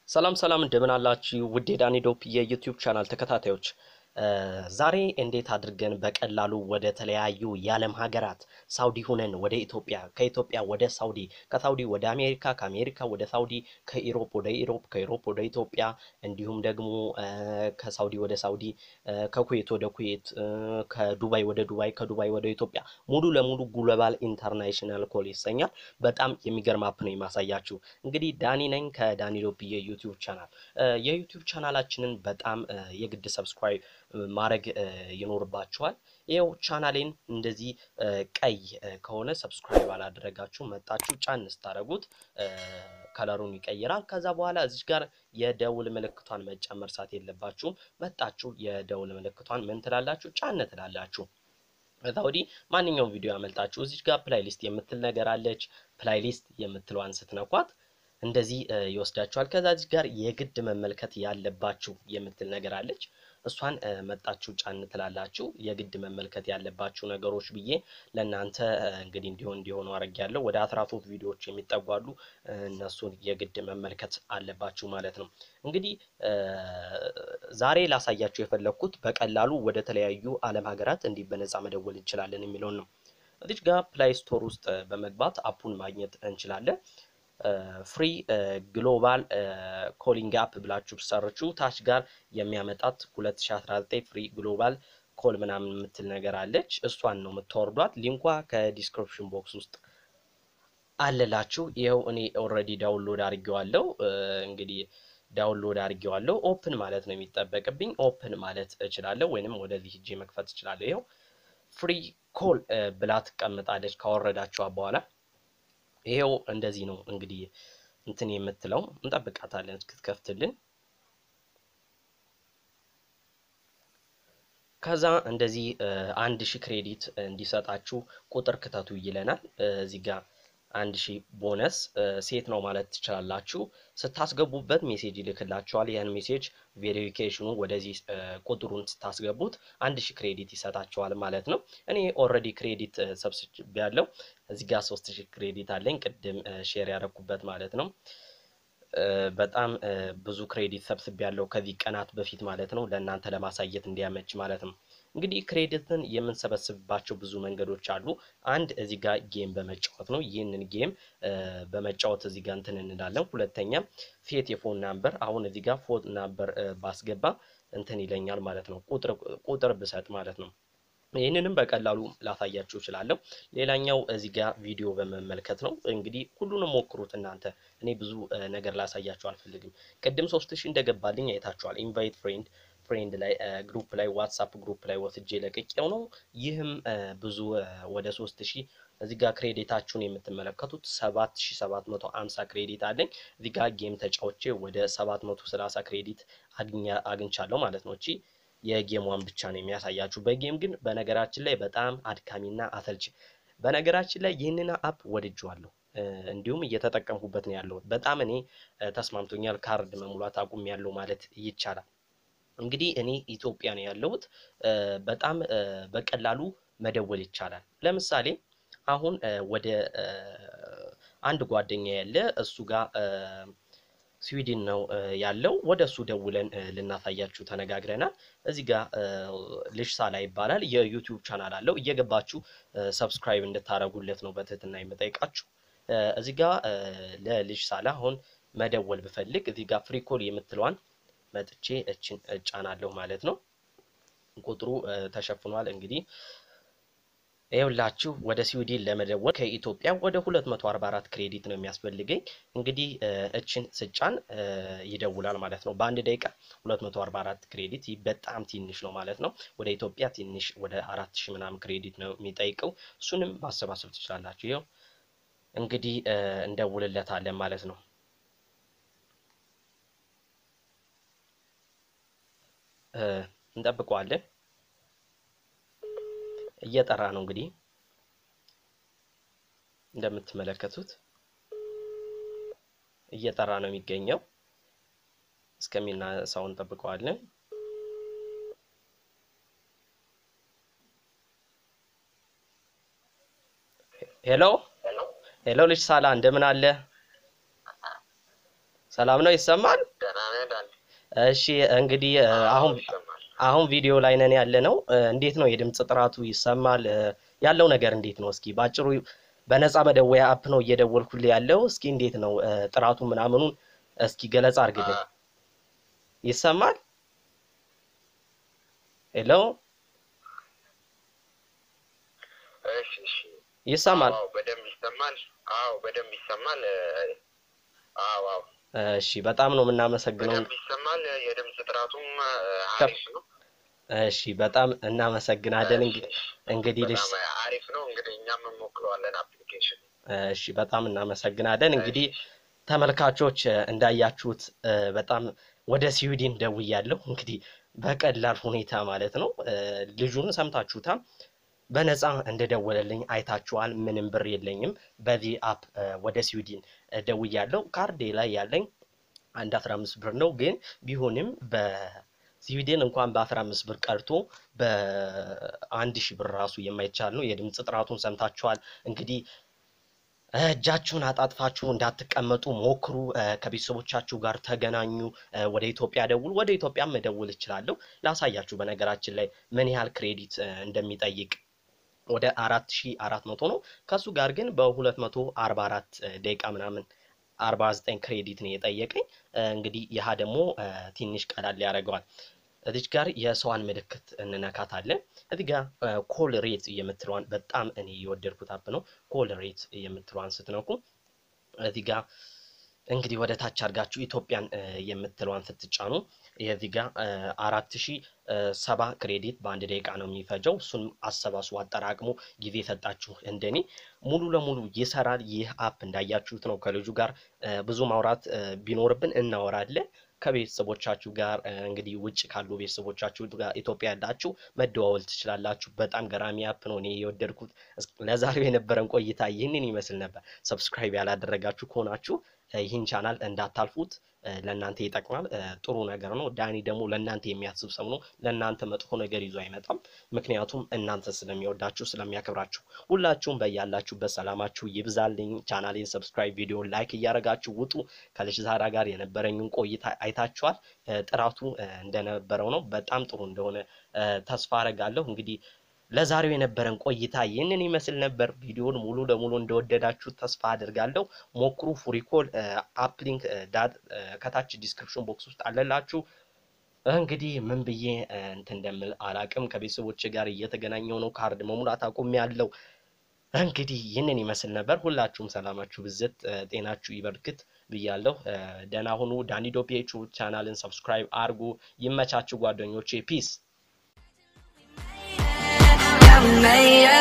ሰላም ሰላም እንደምን አላችሁ ውድ የዳኒ ዶፕ የዩቲዩብ ቻናል ተከታታዮች፣ ዛሬ እንዴት አድርገን በቀላሉ ወደ ተለያዩ የዓለም ሀገራት ሳውዲ ሁነን ወደ ኢትዮጵያ፣ ከኢትዮጵያ ወደ ሳውዲ፣ ከሳውዲ ወደ አሜሪካ፣ ከአሜሪካ ወደ ሳውዲ፣ ከኢሮፕ ወደ ኢሮፕ፣ ከኢሮፕ ወደ ኢትዮጵያ እንዲሁም ደግሞ ከሳውዲ ወደ ሳውዲ፣ ከኩዌት ወደ ኩዌት፣ ከዱባይ ወደ ዱባይ፣ ከዱባይ ወደ ኢትዮጵያ ሙሉ ለሙሉ ግሎባል ኢንተርናሽናል ኮል ይሰኛል። በጣም የሚገርም አፕ ነው የማሳያችሁ። እንግዲህ ዳኒ ነኝ ከዳኒ ዶፕ የዩቲዩብ ቻናል። የዩቲዩብ ቻናላችንን በጣም የግድ ሰብስክራይብ ማድረግ ይኖርባችኋል። ይኸው ቻናሌን እንደዚህ ቀይ ከሆነ ሰብስክራይብ አላደረጋችሁ መጣችሁ ጫን ስታደርጉት ከለሩን ይቀይራል። ከዛ በኋላ እዚች ጋር የደውል ምልክቷን መጫን መርሳት የለባችሁም። መጣችሁ የደውል ምልክቷን ምን ትላላችሁ? ጫን ትላላችሁ። ከዛ ወዲህ ማንኛውም ቪዲዮ ያመልጣችሁ እዚች ጋር ፕላይሊስት የምትል ነገር አለች። ፕላይሊስት የምትለዋን ስትነኳት እንደዚህ ይወስዳችኋል። ከዛ እዚህ ጋር የግድ መመልከት ያለባችሁ የምትል ነገር አለች። እሷን መጣችሁ ጫን ትላላችሁ። የግድ መመልከት ያለባችሁ ነገሮች ብዬ ለእናንተ እንግዲህ እንዲሆን እንዲሆኑ አድርጌያለሁ። ወደ አስራ ሶስት ቪዲዮዎች የሚጠጓሉ እነሱን የግድ መመልከት አለባችሁ ማለት ነው። እንግዲህ ዛሬ ላሳያችሁ የፈለግኩት በቀላሉ ወደ ተለያዩ ዓለም ሀገራት እንዲህ በነፃ መደወል እንችላለን የሚለውን ነው። እዚች ጋር ፕላይ ስቶር ውስጥ በመግባት አፑን ማግኘት እንችላለን። ፍሪ ግሎባል ኮሊንግ አፕ ብላችሁ ሰርቹ ታች ጋር የሚያመጣት 2019 ፍሪ ግሎባል ኮል ምናምን የምትል ነገር አለች። እሷን ነው የምታወርዷት። ሊንኳ ከዲስክሪፕሽን ቦክስ ውስጥ አለላችሁ። ይኸው እኔ ኦልሬዲ ዳውንሎድ አድርጌዋለሁ። እንግዲህ ዳውንሎድ አድርጌዋለሁ። ኦፕን ማለት ነው የሚጠበቅብኝ። ኦፕን ማለት እችላለሁ፣ ወይንም ወደዚህ ሂጄ መክፈት እችላለሁ። ይኸው ፍሪ ኮል ብላ ትቀምጣለች ካወረዳችኋ በኋላ ይሄው እንደዚህ ነው እንግዲህ እንትን የምትለው እንጠብቃታለን እስክትከፍትልን። ከዛ እንደዚህ አንድ ሺህ ክሬዲት እንዲሰጣችሁ ቁጥር ክተቱ ይለናል። እዚህ ጋር አንድ ሺህ ቦነስ ሴት ነው ማለት ትችላላችሁ። ስታስገቡበት ሜሴጅ ይልክላችኋል። ያን ሜሴጅ ቬሪፊኬሽኑ ወደዚህ ቁጥሩን ስታስገቡት አንድ ሺህ ክሬዲት ይሰጣችኋል ማለት ነው። እኔ ኦልሬዲ ክሬዲት ሰብስቤያለሁ። እዚህ ጋር ሶስት ሺህ ክሬዲት አለኝ ቅድም ሼር ያደረኩበት ማለት ነው። በጣም ብዙ ክሬዲት ሰብስቤያለሁ ከዚህ ቀናት በፊት ማለት ነው። ለእናንተ ለማሳየት እንዲያመች ማለት ነው። እንግዲህ ክሬዲትን የምንሰበስብባቸው ብዙ መንገዶች አሉ። አንድ እዚህ ጋር ጌም በመጫወት ነው። ይህንን ጌም በመጫወት እዚህ ጋር እንትን እንላለን። ሁለተኛ ፌት የፎን ናምበር፣ አሁን እዚህ ጋር ፎን ናምበር ባስገባ እንትን ይለኛል ማለት ነው። ቁጥር ብሰጥ ማለት ነው። ይህንንም በቀላሉ ላሳያችሁ እችላለሁ። ሌላኛው እዚህ ጋር ቪዲዮ በመመልከት ነው። እንግዲህ ሁሉንም ሞክሩት እናንተ። እኔ ብዙ ነገር ላሳያችሁ አልፈልግም። ቅድም ሶስት ሺህ እንደገባልኝ አይታችኋል። ኢንቫይት ፍሬንድ ፍሬንድ ላይ ግሩፕ ላይ ዋትሳፕ ግሩፕ ላይ ወስጄ ለቅቄው ነው። ይህም ብዙ ወደ ሶስት ሺህ እዚህ ጋር ክሬዲታችሁን የምትመለከቱት ሰባት ሺህ ሰባት መቶ አምሳ ክሬዲት አለኝ። እዚህ ጋር ጌም ተጫውቼ ወደ ሰባት መቶ ሰላሳ ክሬዲት አግኝቻለሁ ማለት ነው። እቺ የጌሟን ብቻ ነው የሚያሳያችሁ። በጌም ግን በነገራችን ላይ በጣም አድካሚና አሰልቺ። በነገራችን ላይ ይህንን አፕ ወድጄዋለሁ። እንዲሁም እየተጠቀምኩበት ነው ያለሁት። በጣም እኔ ተስማምቶኛል። ካርድ መሙላት አቁም ያለው ማለት ይቻላል። እንግዲህ እኔ ኢትዮጵያ ነው ያለሁት። በጣም በቀላሉ መደወል ይቻላል። ለምሳሌ አሁን ወደ አንድ ጓደኛ ያለ እሱ ጋር ስዊድን ነው ያለው። ወደ እሱ ደውለን ልናሳያችሁ ተነጋግረናል። እዚህ ጋር ልጅ ሳላ ይባላል። የዩቲዩብ ቻናል አለው። እየገባችሁ ሰብስክራይብ እንድታደርጉለት ነው በትህትና የምጠይቃችሁ። እዚህ ጋር ለልጅ ሳላ አሁን መደወል ብፈልግ እዚህ ጋር ፍሪኮል የምትለዋን መጥቼ እችን እጫናለሁ ማለት ነው። ቁጥሩ ተሸፍኗል። እንግዲህ ይኸውላችሁ ወደ ስዊድን ለመደወል ከኢትዮጵያ ወደ 244 ክሬዲት ነው የሚያስፈልገኝ። እንግዲህ እችን ስጫን ይደውላል ማለት ነው። በአንድ ደቂቃ 244 ክሬዲት በጣም ትንሽ ነው ማለት ነው። ወደ ኢትዮጵያ ትንሽ ወደ አራት ሺህ ምናምን ክሬዲት ነው የሚጠይቀው። እሱንም ማሰባሰብ ትችላላችሁ። ይኸው እንግዲህ እንደውልለታለን ማለት ነው። እንጠብቀዋለን። እየጠራ ነው እንግዲህ እንደምትመለከቱት እየጠራ ነው የሚገኘው። እስከሚናሳው እንጠብቀዋለን። ሄሎ ሄሎ፣ ልጅ ሳላ እንደምን አለ? ሰላም ነው? ይሰማል? እሺ እንግዲህ እ፣ አሁን ይሰማል። አሁን ቪዲዮ ላይ ነን ያለ ነው። እ፣ እንዴት ነው የድምፅ ጥራቱ ይሰማል? እ፣ ያለው ነገር እንዴት ነው? እስኪ ባጭሩ በነፃ መደወያ አፕ ነው እየደወልኩልህ ያለው። እስኪ እንዴት ነው እ፣ ጥራቱ ምናምኑን እስኪ ገለጻ አድርግልኝ። ይሰማል? ሄሎ እሺ እሺ። ይሰማል? አዎ በደንብ ይሰማል። አዎ በደንብ ይሰማል። እ፣ አዎ አዎ እሺ በጣም ነው የምናመሰግነው። በደንብ ይሰማል። የድምፅ ጥራቱም እ፣ ከፍ- አሪፍ ነው። እሺ በጣም እናመሰግናለን። እንግዲህ እንግዲህ ልጅ በጣም አሪፍ ነው። እንግዲህ እኛም እንሞክረዋለን አፕሊኬሽን። እሺ በጣም እናመሰግናለን። እንግዲህ ተመልካቾች እ፣ እንዳያችሁት እ፣ በጣም ወደ ስዊድን ደውያለሁ። እንግዲህ በቀላል ሁኔታ ማለት ነው። እ፣ ልጁን ሰምታችሁታል። በነፃ እንደደወለልኝ አይታችኋል። ምንም ብር የለኝም። በዚህ አፕ እ፣ ወደ ስዊድን እ፣ ደውያለሁ። ካርዴ ላይ ያለኝ አንድ አስራ አምስት ብር ነው። ግን ቢሆንም በስዊድን እንኳን በአስራ አምስት ብር ቀርቶ በአንድ ሺህ ብር ራሱ የማይቻል ነው። የድምፅ ጥራቱን ሰምታችኋል። እንግዲህ እጃችሁን አጣጥፋችሁ እንዳትቀመጡ ሞክሩ። እ፣ ከቤተሰቦቻችሁ ጋር ተገናኙ። እ፣ ወደ ኢትዮጵያ ደውሉ። ወደ ኢትዮጵያም መደውል እችላለሁ። ላሳያችሁ በነገራችን ላይ ምን ያህል ክሬዲት እ፣ እንደሚጠይቅ ወደ አራት ሺ አራት መቶ ነው። ከሱ ጋር ግን በሁለት መቶ አርባ አራት ደቂቃ ምናምን አርባ ዘጠኝ ክሬዲት ነው የጠየቀኝ። እ፣ እንግዲህ ይህ ደግሞ እ፣ ትንሽ ቀላል ያደርገዋል። እዚች ጋር የሰዋን ምልክት እንነካታለን። እዚህ ጋር ኮል ሬት የምትለዋን በጣም እኔ የወደድኩት አፕ ነው። ኮል ሬት የምትለዋን ስትነኩ እዚህ ጋር እንግዲህ ወደ ታች አድርጋችሁ ኢትዮጵያን እ፣ የምትለዋን ስትጫኑ የዚህ ጋር አራት ሺ ሰባ ክሬዲት በአንድ ደቂቃ ነው የሚፈጀው። እሱን አሰባስቦ አጠራቅሞ ጊዜ ሰጣችሁ እንደኔ ሙሉ ለሙሉ ይሰራል። ይህ አፕ እንዳያችሁት ነው። ከልጁ ጋር እ፣ ብዙ ማውራት እ፣ ቢኖርብን እናወራለን። ከቤተሰቦቻችሁ ጋር እ፣ እንግዲህ ውጭ ካሉ ቤተሰቦቻችሁ ጋር ኢትዮጵያ ያላችሁ መደዋወል ትችላላችሁ። በጣም ገራሚ አፕ ነው። እኔ የወደድኩት እስ- ለዛሬው የነበረን ቆይታ ይህንን ይመስል ነበር። ሰብስክራይብ ያላደረጋችሁ ከሆናችሁ እ፣ ይህን ቻናል እንዳታልፉት። እ፣ ለእናንተ ይጠቅማል። እ፣ ጥሩ ነገር ነው። ዳኒ ደግሞ ለእናንተ የሚያስብ ሰው ነው። ለእናንተ መጥፎ ነገር ይዞ አይመጣም። ምክንያቱም እናንተ ስለሚወዳችሁ ስለሚያከብራችሁ። ሁላችሁም በያላችሁበት ሰላማችሁ ይብዛልኝ። ቻናሌን ሰብስክራይብ፣ ቪዲዮ ላይክ እያደረጋችሁ ውጡ። ከልጅ ዛራ ጋር የነበረኝን ቆይታ አይታችኋል። እ፣ ጥራቱ እ፣ እንደነበረው ነው። በጣም ጥሩ እንደሆነ እ፣ ተስፋ አረጋለሁ። እንግዲህ ለዛሬው የነበረን ቆይታ ይህንን ይመስል ነበር። ቪዲዮን ሙሉ ለሙሉ እንደወደዳችሁ ተስፋ አድርጋለሁ። ሞክሩ። ፉሪኮል አፕ ሊንክ ዳት እ፣ ከታች ዲስክሪፕሽን ቦክስ ውስጥ አለላችሁ። እንግዲህ ምን ብዬ እ፣ እንትን እንደምል አላቅም። ከቤተሰቦች ጋር እየተገናኘው ነው። ካርድ መሙላት አቁም ያለው እንግዲህ ይህንን ይመስል ነበር። ሁላችሁም ሰላማችሁ ብዝት እ፣ ጤናችሁ ይበርክት ብያለሁ። እ፣ ደህና ሁኑ። ዳኒዶ ፒኤች ቻናልን ሰብስክራይብ አርጉ። ይመቻችሁ ጓደኞቼ። ፒስ Yeah, we made it.